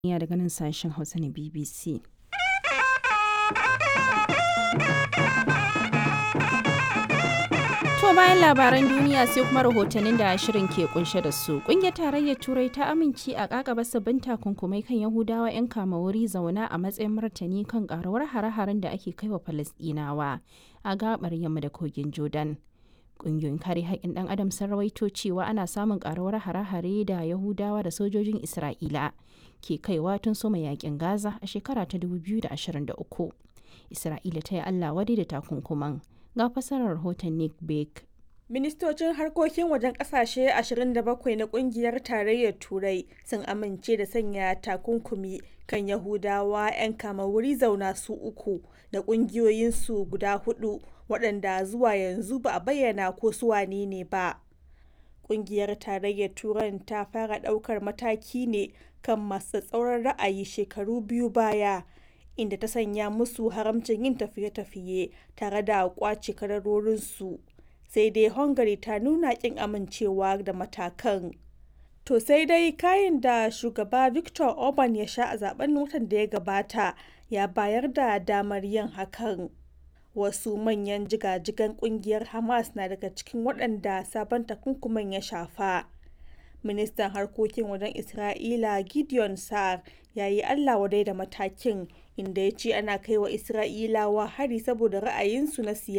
Ya daga nan sashen Hausa na BBC. To bayan labaran duniya sai kuma rahotannin da shirin ke kunshe da su. Kungiyar tarayyar Turai ta amince a kakaba sabbin takunkumai kan Yahudawa 'yan kama wuri zauna a matsayin martani kan karuwar hare-haren da ake kaiwa Falasɗinawa a gabar yamma da kogin Jordan. Ƙungiyoyin kare haƙƙin ɗan adam sun rawaito cewa ana samun karuwar hare-hare da Yahudawa da sojojin Isra'ila ke kaiwa tun soma yakin Gaza a shekara ta 2023. Isra'ila ta yi Allah wadai da takunkuman. Ga fasarar rahoton Nick Bake. Ministocin harkokin wajen kasashe 27 na kungiyar tarayyar Turai sun amince da sanya takunkumi kan Yahudawa 'yan kama wuri zauna su uku da kungiyoyinsu guda hudu waɗanda zuwa yanzu ba a bayyana ko su wane ne ba. Kungiyar tarayyar Turan ta fara ɗaukar mataki ne kan masu tsauran ra'ayi shekaru biyu baya. inda ta sanya musu haramcin yin tafiye-tafiye tare da kwace kadarorinsu sai dai hungary ta nuna kin amincewa da matakan to sai dai kayan da shugaba victor orban ya sha a zaben watan da ya gabata ya bayar da damar yin hakan wasu manyan jigajigan kungiyar hamas na daga cikin waɗanda sabon takunkuman ya shafa ministan harkokin wajen isra'ila gideon sa'ar ya yi allah wadai da matakin inda ya ce ana kai wa isra'ilawa hari saboda ra'ayinsu na siyasa